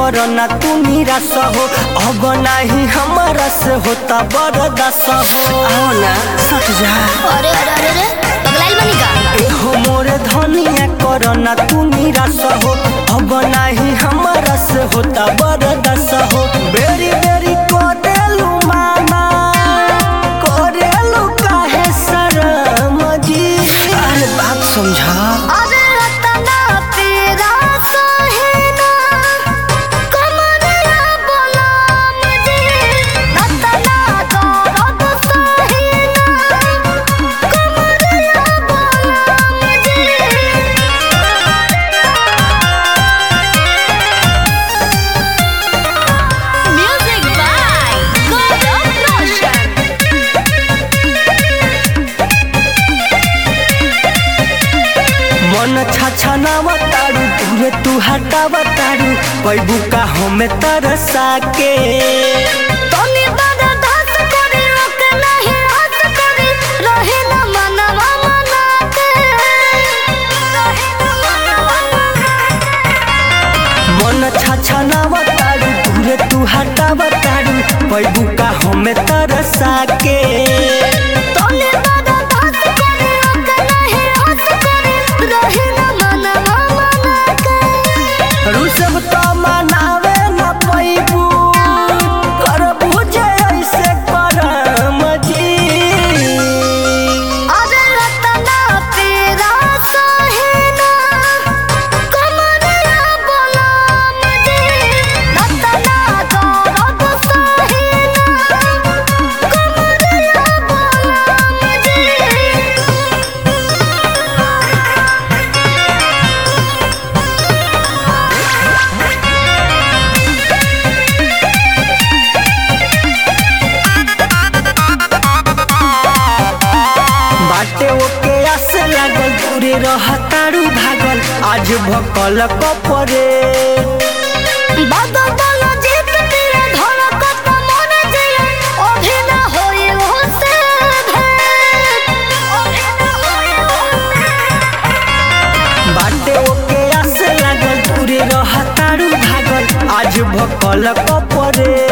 करना तू निराश हो अब नाही हमारा से होता बरदास हो आओ ना सट जा अरे अरे अरे अरे पगलाइल बनी का एहो मोरे धनिया करना तू निराश हो अब नाही हमारा से होता बरदास हो बेरी बेरी करेलू माना करेलू काहे शरम जी अरे बात समझा अरे रतना तेरा सहेना कमरिया बोला मुझे रतना दर्द सहेना कमरिया बोला मुझे म्यूजिक बाय गौरव रोशन मन छाछा नावा तारू दूरे तू हटावा तारू पैबू का हमें तरसा के तोनी बड़ा दास करे ओके नहीं हाथ करे रहे न मनवा मनाते रहे न मनवा मन छाछा नावा तारू दूरे तू हटावा तारू पैबू का हमें तरसा के तोनी बड़ा दास करे ओके नहीं हाथ करे रहे न मनवा मनाते रू सब तो मनावे न पैबू कर बुझे ऐसे करम जी अरे रतना तेरा सहेना कमरिया बोला मुझे रतना दर्द सहेना कमरिया बोला मुझे बाटे ओके आसे लागल दूरे रहतारू भागल आज भकल कपरे बाबा बोलो जीत तेरे धड़कत मन जिए अभी न होई होसे भेंट अभी न होई होसे बाटे ओके आसे लागल दूरे रहतारू भागल आज भकल कपरे